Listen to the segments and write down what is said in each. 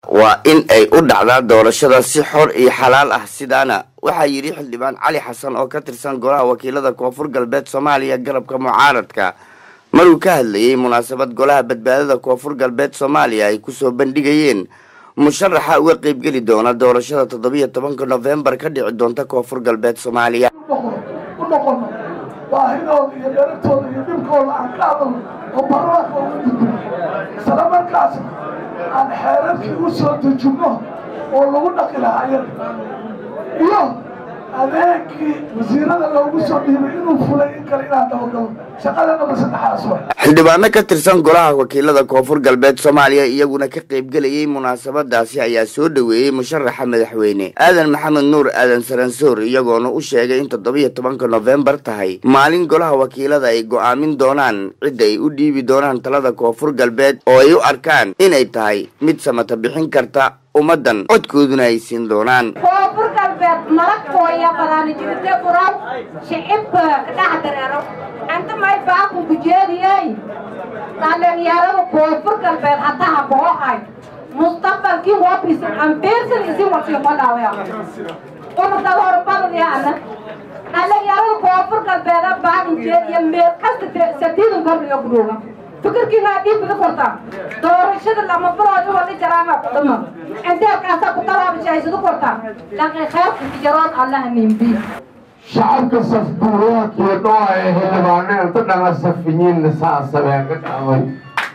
waa in ay u dhacdaa doorashada si xor iyo xalaal ah sidaana waxaa yidhi xildhibaan cali xasan oo ka tirsan golaha wakiilada koonfur galbeed soomaaliya garabka mucaaradka maruu ka hadlayey munaasabad golaha badbaadada koonfur galbeed soomaaliya ay kusoo bandhigayeen musharaxa uga qeybgeli doona doorashada toddobiyo tobanka nofembar ka dhici doonta koonfur galbeed soomaaliya u noqono baahidooda iyo dheratooda iyo dhibkooda aan ka hadalno oo baarlamaanka ugu gudbo isla markaasna aan xeerarkii u soo dejinno oo lagu dhaqi lahaa iyaga iyo adeegii wasiirada loogu soo dhiibay inuu fulay in kale inaan dabagalo shaqadanaba saddexaas wa xildhibaano ka tirsan golaha wakiilada koonfur galbeed soomaaliya iyaguna ka qeybgelayay munaasabadaasi ayaa soo dhoweeyey musharaxa madaxweyne aadan maxamed nuur aadan saransoor iyagoona u sheegay in toddobiyo tobanka nofembar tahay maalin golaha wakiilada ay go'aamin doonaan cidda ay u dhiibi doonaan talada koonfur galbeed oo ay u arkaan inay tahay mid samata bixin karta ummaddan codkooduna ay siin doonaan koonfur galbeed malagkooya badaanijirte furaw shicibka kadhax dareero anta may baaku bujeediyey dhalinyarada koonfur galbeed haddaha boohay mustaqbalkii wabisin ambiirsan isi wasiiqodhawya unadad horbadadyaana dhalinyarada koonfur galbeeda baakinjeed iyo meel kasta sadiidan korniyo guduuga fikirkiinaa dhiibida korta doorashada lama bilooda wali jaraama kudhama inteerkaasa ku talaabishaysadu korta daqiiqeedka jarood allaha nimbi shacabka safbuuraadkiyo dhooa ee xildhibaano inta dhana safiyiinna saasabeen ka dhacday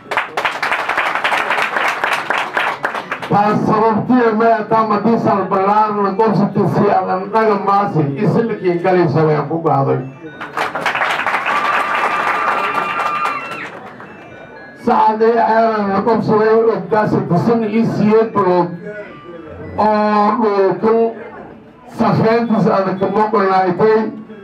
taas sababtiya meetaa madiisal ballaarna gobsatisi adan dhaga maasi isilkii galisabeen ku gaaday sacadee ceelan gobsaday oggaasatisan ii siyeed bilood oo dhulkan safeyntiis adag moqonaaytay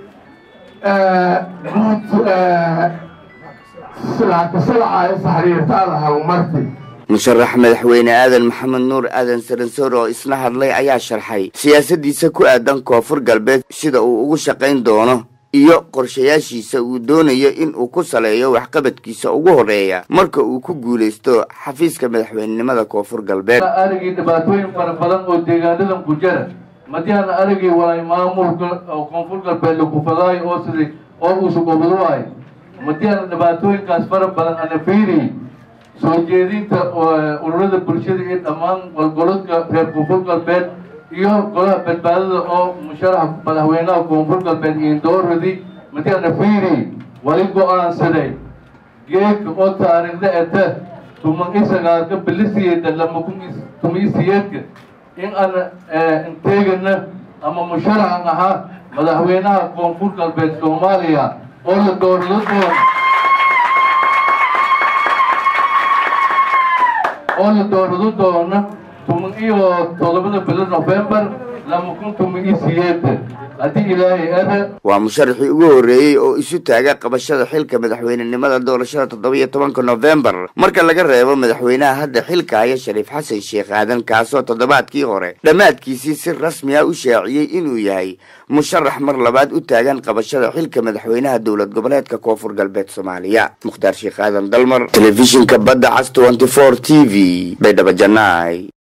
guud silaakisilacaayo saxriirtaada halmarti musharax madaxweyne aadan maxamed nuur aadan saransoor oo isna hadlay ayaa sharxay siyaasadiisa ku aadan koonfur galbeed sida uu ugu shaqayn doono iyo qorshayaashiisa uu doonayo in uu ku saleeyo waxqabadkiisa ugu horeeya marka uu ku guulaysto xafiiska madaxweynenimada koonfur galbeed aragii dhibaatooyin fara badan oo deegaanadan ku jira madiana aragii walay maamulka oo koonfur galbeed lakufadaayo oo siday oo uusu goboduay madiana dhibaatooyinkaas fara badan ana fiiriy soo jeedinta ururada bulshada iyo dhammaan golgoladka reer koonfur galbeed iyo golaha badbaadada oo musharax madaxweynaha koonfur galbeed indooradii madiana fiiriy wali go-aansaday geedka oo taariikhda eta tuman isagaalka bilisiyeeda lama tumisiyeedka in aan inteegana ama musharaxan ahaa madaxweynaha koonfur galbeed soomaaliya oo la doorado doono oo la doorado doono tuman iyo toddobada bilo nofembar lama kun tuman iyo siyeeda haddii ilaahay ada waa musharaxii ugu horreeyey oo isu taaga qabashada xilka madaxweynenimada doorashada toddobiyo tobanka nofembar marka laga reebo madaxweynaha hadda xilka haya shariif xasan sheekh aadan kaasoo toddobaadkii hore dhammaadkiisii si rasmi ah u shaaciyey inuu yahay musharax mar labaad u taagan qabashada xilka madaxweynaha dowlad goboleedka koonfur galbeed soomaaliya mukhtaar sheekh aadan dalmar telefishinka badda cas t t v baydhabo janaay